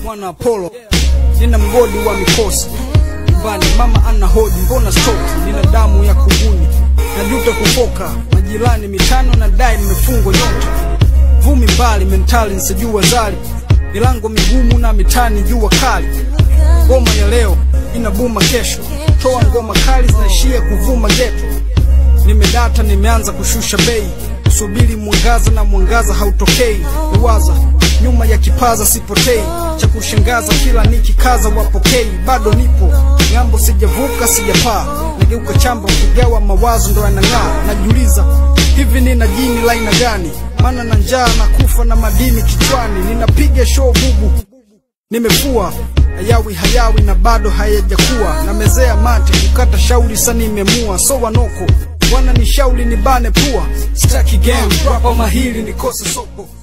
mwana Apollo, nina mgodi wa mikosi nyumbani. Mama ana hoji, mbona stoki? Nina damu ya kunguni, najuta kufoka majirani mitano na dai nimefungwa nyota vumi mbali mentali nsijua zali milango migumu na mitani jua kali. Ngoma ya leo inabuma kesho, toa ngoma kali zinaishia kuvuma geto. Nimedata, nimeanza kushusha bei, kusubiri mwangaza na mwangaza hautokei. Uwaza nyuma ya kipaza sipotei, cha kushangaza kila nikikaza wapokei. Bado nipo ng'ambo, sijavuka sijapaa, nageuka chamba kugawa mawazo ndo yanang'aa. Najiuliza hivi nina jini la aina gani? Maana na njaa na kufa na madini kichwani, ninapiga show bubu nimefua hayawi hayawi na bado hayajakuwa na mezea mate kukata shauri sa nimemua so wanoko wana ni shauri ni bane pua staki game rapa mahili nikose soko